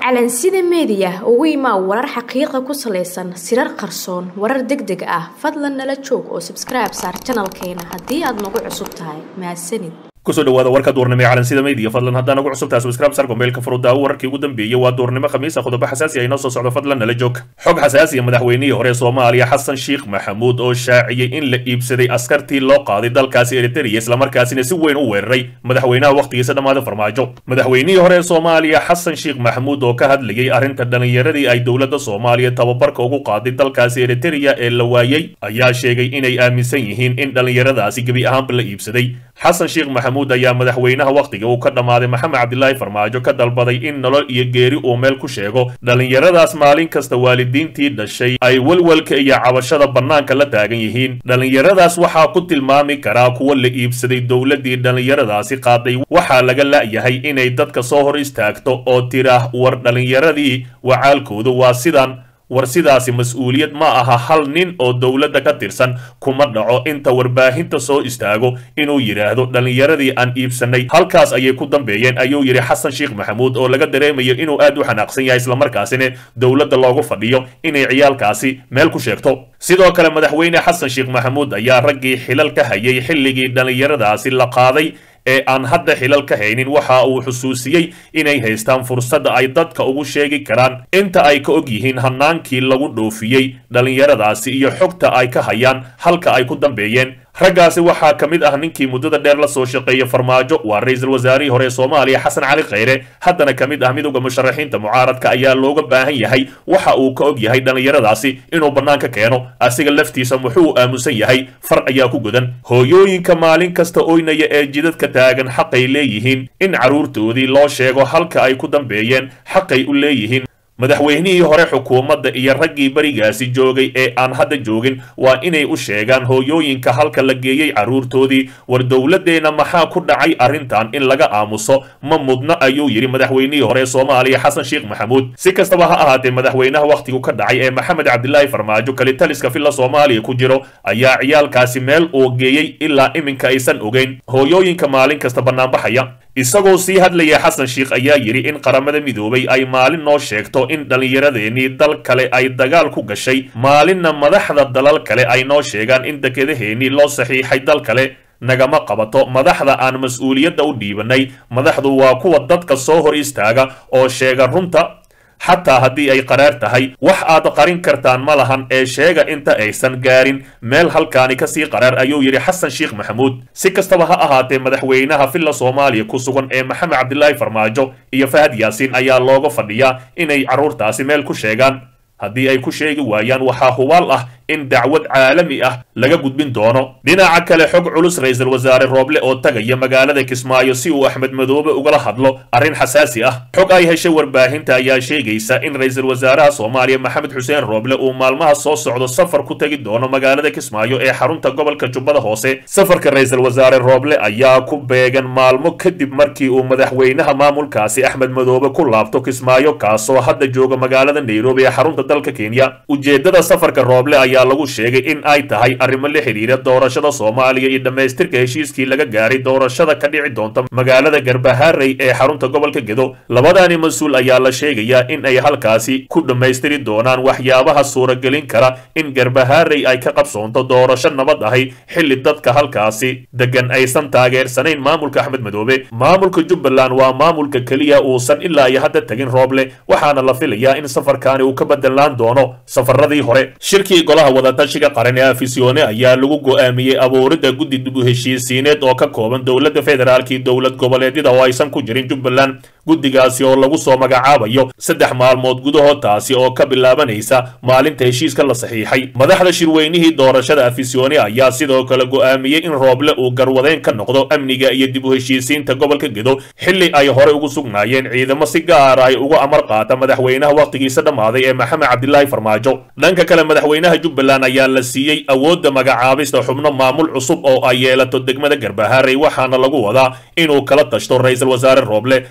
calansida meediya ugu imaa warar xaqiiqa ku salaysan sirar qarsoon warar deg deg ah fadlan nala joog oo sabskribe saar janalkeena haddii aad nagu cusub tahay mahadsanid kusoo dhawaada warka duurnimo ee calansida media fadlan haddaan ugu cusubtahay subscribe sar gombeelka furudaawo wararkii ugu dambeeyey waa duurnimo khamiisa qodobo xasaasi ah inoo soo socdo fadlan nala joog xog xasaasiya madaxweynihii hore soomaaliya xasan sheekh maxamuud oo shaaciyey in la iibsaday askartii loo qaaday dalkaasi eritrea islamarkaasina si weyn u weeraray madaxweynaha wakhtigiisa dhammaada farmaajo madaxweynihii hore ee soomaaliya xasan sheekh maxamuud oo ka hadlayey arrinta dhallinyaradii ay dowladda soomaaliya tababarka ugu qaaday dalkaasi eritrea ee la waayey ayaa sheegay inay aaminsan yihiin in dhallinyaradaasi gebi ahaanba la iibsaday xasan sheekh maxamuud ayaa madaxweynaha wakhtiga uu ka dhammaaday maxamed cabdilaahi farmaajo ka dalbaday in nolol iyo geeri uu meel ku sheego dhallinyaradaas maalin kasta waalidiintii dhashay ay welwelka iyo cabashada bannaanka la taagan yihiin dhallinyaradaas waxaa ku tilmaami karaa kuwa la iibsaday dowladdii dhallinyaradaasi qaaday waxaa laga la'yahay inay dadka soo hor istaagto oo tiraah war dhallinyaradii wacaalkoodu waa sidan war sidaasi mas-uuliyad ma aha hal nin oo dowladda ka tirsan kuma dhaco inta warbaahinta soo istaago inuu yidhaahdo dhallinyaradii aan iibsanay halkaas ayay ku dambeeyeen ayuu yidhi xasan sheekh maxamuud oo laga dareemayo inuu aad u xanaaqsan yahay islamarkaasina dowladda loogu fadhiyo inay ciyaalkaasi meel ku sheegto sidoo kale madaxweyne xasan sheekh maxamuud ayaa raggii xilal ka hayay xilligii dhallinyaradaasi la qaaday ee aan hadda xilal ka haynin waxa uu xusuusiyey inay haystaan fursadda ay dadka ugu sheegi karaan inta ay ka og yihiin hannaankii lagu dhoofiyey dhallinyaradaasi iyo xogta ay ka hayaan halka ay ku dambeeyeen raggaasi waxaa ka mid ah ninkii muddada dheer la soo shaqeeya farmaajo waa ra-iisul wasaarihii hore ee soomaaliya xasan cali khayre haddana ka mid ah midowda musharaxiinta mucaaradka ayaa looga baahan yahay waxa uu ka og yahay dhallinyaradaasi inuu bannaanka keeno asiga laftiisa muxuu aamusan yahay far ayaa ku godan hooyooyinka maalin kasta oynaya ee jidadka taagan xaqay leeyihiin in carruurtoodii loo sheego halka ay ku dambeeyeen xaqay u leeyihiin madaxweynihii hore xukuumadda iyo raggii berigaasi joogay ee aan hadda joogin waa inay u sheegaan hooyooyinka halka la geeyey carruurtoodii war dowladdeenna maxaa ku dhacay arrintan in laga aamuso ma mudno ayuu yidhi madaxweynihii hore ee soomaaliya xasan sheekh maxamuud si kastaba ha ahaatee madaxweynaha wakhtigu ka dhacay ee maxamed cabdilaahi farmaajo kalitaliska villa soomaaliya ku jiro ayaa ciyaalkaasi meel uu geeyey ilaa iminka aysan ogeyn hooyooyinka maalin kasta bannaanbaxaya isagoo sii hadlaya xasan sheekh ayaa yidhi in qaramada midoobay ay maalin noo sheegto in dhallinyaradeenii dal kale ay dagaal ku gashay maalinna madaxda dalal kale ay noo sheegaan in dekedaheenii loo saxiixay dal kale nagama qabato madaxda aan mas-uuliyadda u dhiibanay madaxdu waa kuwa dadka soo hor istaaga oo sheega runta xataa haddii ay qaraar tahay wax aad qarin kartaan ma lahan ee sheega inta aysan gaarin meel halkaani kasii qaraar ayuu yidhi xasan sheekh maxamuud si kastaba ha ahaatee madaxweynaha villa soomaaliya ku sugan ee maxamed cabdilaahi farmaajo iyo fahad yaasiin ayaa looga fadhiyaa inay carruurtaasi meel ku sheegaan haddii ay ku sheegi waayaan waxaa hubaal ah in dacwad caalami ah laga gudbin doono dhinaca kale xog culus ra-iisul wasaare rooble oo tagaya magaalada kismaayo si uu axmed madoobe ugala hadlo arrin xasaasi ah xog ay heshay warbaahinta ayaa sheegaysa in ra-iisul wasaaraha soomaaliya maxamed xuseen rooble uu maalmaha soo socdo safar ku tegi doono magaalada kismaayo ee xarunta gobolka jubbada hoose safarka ra-iisul wasaare rooble ayaa ku beegan maalmo kadib markii uu madaxweynaha maamulkaasi axmed madoobe ku laabto kismaayo kaasoo hadda jooga magaalada nairobi ee xarunta dalka kenya ujeedada safarka rooble ayaa lagu sheegay in ay tahay arrimo la xidhiira doorashada soomaaliya iyo dhammaystirka heshiiskii laga gaaray doorashada ka dhici doonta magaalada garbaharey ee xarunta gobolka gedo labadaani mas-uul ayaa la sheegayaa in ay halkaasi ku dhammaystiri doonaan waxyaabaha suuragelin kara in garbaharey ay ka qabsoonto doorasho nabad ahi xilli dadka halkaasi degan aysan taageersanayn maamulka axmed madoobe maamulka jubbaland waa maamulka keliya uusan ilaa iyo hadda tegin rooble waxaana la filayaa in safarkaani uu ka bedelaan doono safaradii hore shirkii golaha wadatashiga qaran ee afisyoone ayaa lagu go'aamiyey abuuridda guddi dib u heshiisiineed oo ka kooban dowladda federaalka iyo dowlad goboleedyada oo aysan ku jirin jubbaland guddigaasi oo lagu soo magacaabayo saddex maalmood gudahood taasi oo ka bilaabanaysa maalinta heshiiska la saxiixay madaxda shirweynihii doorashada afisyoone ayaa sidoo kale go'aamiyey in rooble uu garwadeen ka noqdo amniga iyo dib u heshiisiinta gobolka gedo xilli ay hore ugu sugnaayeen ciidamo si gaara ay uga amar qaata madaxweynaha wakhtigiisa dhammaaday ee maxamed cabdilaahi farmaajo dhanka kale madaxweynaha jubbaland ayaa la siiyey awoodda magacaabista xubno maamul cusub oo ay yeelato degmada garbaharey waxaana lagu wadaa inuu kala tashto ra-iisul wasaare rooble sidoo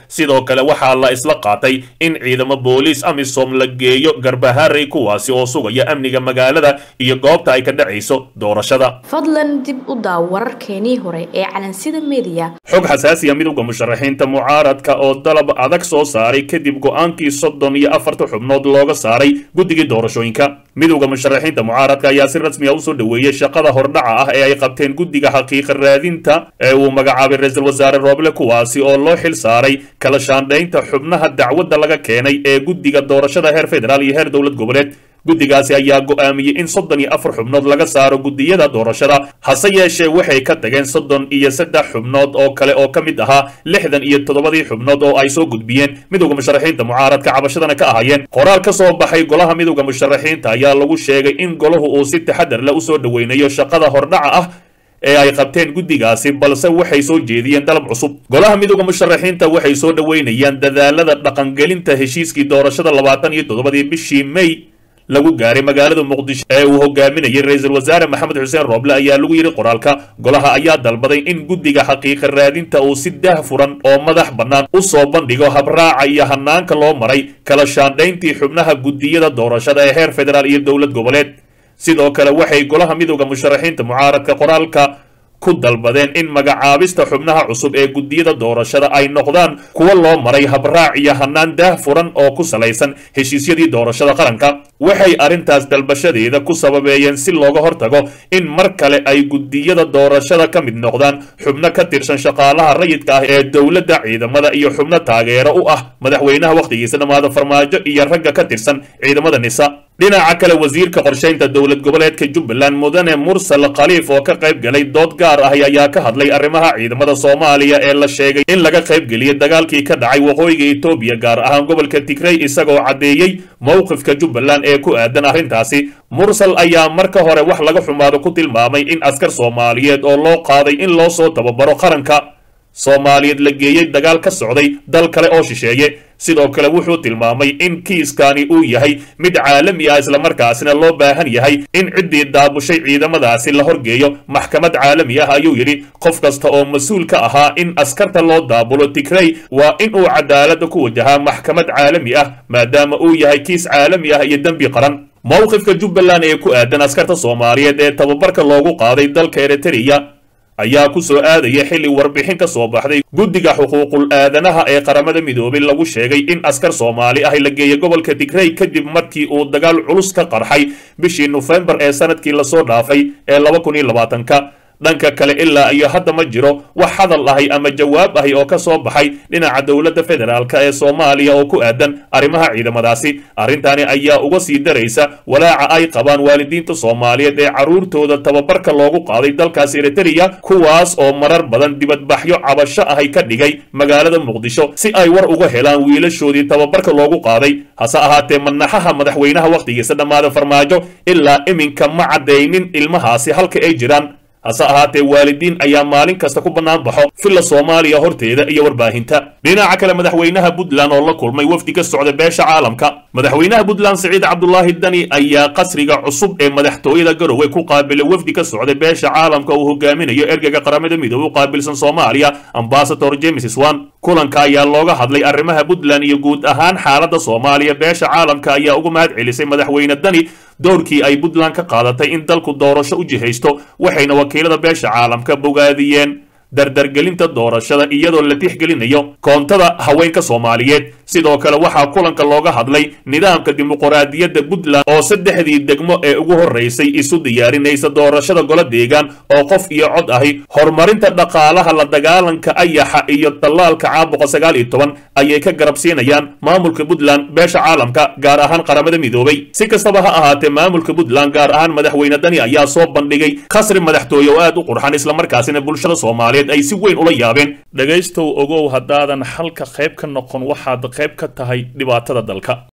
kale waxaa la isla qaatay in ciidamo booliis amisom la geeyo garbaharey kuwaasi oo sugaya amniga magaalada iyo goobta ay ka dhacayso doorashada fadlan dib u daaw wararkeenii hore ee calansida mediya xog xasaasiya midowda musharaxiinta mucaaradka oo dalab adag soo saaray kadib go-aankii soddon iyo afarta xubnood looga saaray guddigii doorashooyinka midowda musharaxiinta mucaaradka ayaa si rasmi a usoo dhoweeyey shaqada hordhaca ah ee ay qabteen guddiga xaqiiqa raadinta ee uu magacaabay ra-iisul wasaare rooble kuwaasi oo loo xil saaray kala shaandhaynta xubnaha dacwadda laga keenay ee guddiga doorashada heer federaal iyo heer dowlad goboleed guddigaasi ayaa go'aamiyey in soddon iyo afar xubnood laga saaro guddiyada doorashada hase yeeshee waxay ka tageen soddon iyo saddex xubnood oo kale oo ka mid ahaa lixdan iyo toddobadii xubnood oo ay soo gudbiyeen midowda musharaxiinta mucaaradka cabashadana ka ahaayeen qoraal ka soo baxay golaha midowda musharaxiinta ayaa lagu sheegay in golahu uu si taxadar leh usoo dhoweynayo shaqada hordhaca ah ee ay qabteen guddigaasi balse waxay soo jeediyeen dalab cusub golaha midowda musharaxiinta waxay soo dhoweynayaan dadaalada dhaqangelinta heshiiskii doorashada labaatan iyo toddobadii bishii may lagu gaaray magaalada muqdisho ee uu hogaaminayay ra-iisul wasaare maxamed xuseen rooble ayaa lagu yidhi qoraalka golaha ayaa dalbaday in guddiga xaqiiqa raadinta uu si daah furan oo madax bannaan u soo bandhigo habraaca iyo hanaanka loo maray kala shaandhayntii xubnaha guddiyada doorashada ee heer federaal iyo dowlad goboleed sidoo kale waxay golaha midowda musharaxiinta mucaaradka qoraalka ku dalbadeen in magacaabista xubnaha cusub ee guddiyada doorashada ay noqdaan kuwa loo maray habraac iyo hanaan daah furan oo ku salaysan heshiisyadii doorashada qaranka waxay arrintaas dalbashadeeda ku sababeeyeen si looga hortago in mar kale ay guddiyada doorashada ka mid noqdaan xubno ka tirsan shaqaalaha rayidka ah ee dowladda ciidamada iyo xubno taageero u ah madaxweynaha wakhtigiisa dhammaada farmaajo iyo ragga ka tirsan ciidamada nisa dhinaca kale wasiirka qorshaynta dowlad goboleedka jubbaland mudane mursal khaliif oo ka qayb galay dood gaar ah ayaa ka hadlay arrimaha ciidamada soomaaliya ee la sheegay in laga qaybgeliyey dagaalkii ka dhacay waqooyiga etoobiya gaar ahaan gobolka tigrey isagoo caddeeyey mowqifka jubbaland ee ku aadan arrintaasi mursal ayaa marka hore wax laga xumaado ku tilmaamay in askar soomaaliyeed oo loo qaaday in loo soo tababaro qaranka soomaaliyeed la geeyey dagaal ka socday dal kale oo shisheeye sidoo kale wuxuu tilmaamay in kiiskani uu yahay mid caalami ah islamarkaasina loo baahan yahay in ciddii daabushay ciidamadaasi la horgeeyo maxkamad caalami ah ayuu yidhi qof kasta oo mas-uul ka ahaa in askarta loo daabulo tigrey waa in uu cadaaladda ku wajahaa maxkamad caalami ah maadaama uu yahay kiis caalami ah iyo dembi qaran mowqifka jubbaland ee ku aadan askarta soomaaliyeed ee tababarka loogu qaaday dalka eritreya ayaa ku soo aadaya xilli warbixin ka soo baxday guddiga xuquuqul aadanaha ee qaramada midoobay lagu sheegay in askar soomaali ah la geeyay gobolka tigrey kadib markii uu dagaal culus ka qarxay bishii nofembar ee sanadkii lasoo dhaafay ee laba kun iyo labaatanka dhanka kale ilaa iyo hadda ma jiro wax hadal ahi ama jawaab ahi oo ka soo baxay dhinaca dowladda federaalka ee soomaaliya oo ku aadan arrimaha ciidamadaasi arrintani ayaa uga sii daraysa walaaca ay qabaan waalidiinta soomaaliyeed ee carruurtooda tababarka loogu qaaday dalkaas eritreya kuwaas oo marar badan dibadbaxyo cabasho ahi ka dhigay magaalada muqdisho si ay war uga helaan wiilashoodii tababarka loogu qaaday hase ahaatee manaxaha madaxweynaha wakhtigiisa dhammaada farmaajo ilaa iminka ma caddaynin ilmahaasi halka ay jiraan hase ahaatee waalidiin ayaa maalin kasta ku bannaan baxo filla soomaaliya horteeda iyo warbaahinta dhinaca kale madaxweynaha puntland oo la kulmay wafdi ka socda beesha caalamka madaxweynaha puntland siciid cabdulaahi dani ayaa qasriga cusub ee madaxtooyada garowe ku qaabilay wafdi ka socda beesha caalamka uu hogaaminayo ergeyga qaramada midoobe u qaabilsan soomaaliya ambasador james swan kulanka ayaa looga hadlay arrimaha puntland iyo guud ahaan xaaladda soomaaliya beesha caalamka ayaa uga mahad celisay madaxweyne dani doorkii ay puntland ka qaadatay in dalku doorasho u jihaysto waxayna wakiilada beesha caalamka bogaadiyeen dardargelinta doorashada iyadoo la tixgelinayo koontada haweenka soomaaliyeed sidoo kale waxaa kulanka looga hadlay nidaamka dimuqraadiyadda puntland oo saddexdii degmo ee ugu horraysay isu diyaarinaysa doorashada golo deegaan oo qof iyo cod ahi horumarinta dhaqaalaha la dagaalanka ayaxa iyo tallaalka caabuqa sagaal iyo toban ayay ka garabsiinayaan maamulka puntland beesha caalamka gaar ahaan qaramada midoobay si kastaba ha ahaatee maamulka puntland gaar ahaan madaxweyne dani ayaa soo bandhigay khasri madaxtooye oo aad u qurxan islamarkaasina bulshada soomaaliyeed ay si weyn ula yaabeen dhegaystow ogow haddaadan xalka qayb ka noqon waxaad qayb ka tahay dhibaatada dalka